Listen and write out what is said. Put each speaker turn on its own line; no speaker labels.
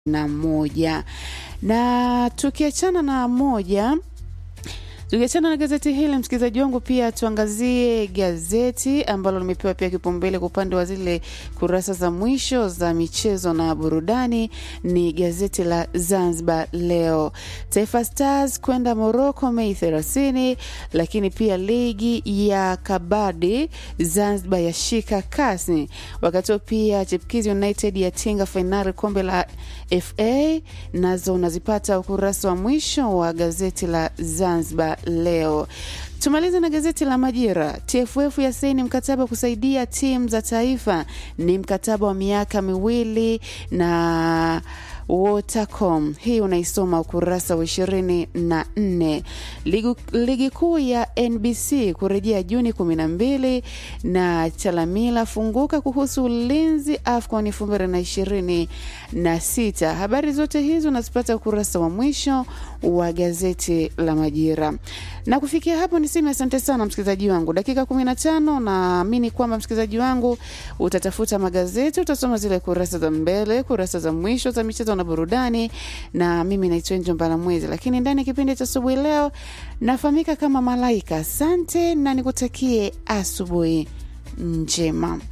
na moja na tukiachana na moja tukiachana na gazeti hili msikilizaji wangu pia tuangazie gazeti ambalo limepewa pia kipaumbele kwa upande wa zile kurasa za mwisho za michezo na burudani ni gazeti la zanzibar leo taifa stars kwenda moroko mei 30 lakini pia ligi ya kabadi zanzibar yashika kasi wakati huo pia chipkizi united yatinga fainali kombe la fa nazo unazipata ukurasa wa mwisho wa gazeti la zanzibar leo tumalize na gazeti la majira tff ya saini mkataba kusaidia timu za taifa ni mkataba wa miaka miwili na Watercom. Hii unaisoma ukurasa wa ishirini na nne. Ligi, ligi kuu ya NBC kurejea Juni kumi na mbili na Chalamila funguka kuhusu ulinzi AFCON elfu mbili na ishirini na sita. Habari zote hizi unazipata ukurasa wa mwisho wa gazeti la Majira. Na kufikia hapo niseme asante sana msikilizaji wangu. Dakika 15 naamini kwamba msikilizaji wangu utatafuta magazeti, utasoma zile kurasa za mbele, kurasa za mwisho za michezo na burudani, na mimi naitwa Njo Mbalamwezi, lakini ndani ya kipindi cha asubuhi leo nafahamika kama Malaika. Asante na nikutakie asubuhi njema.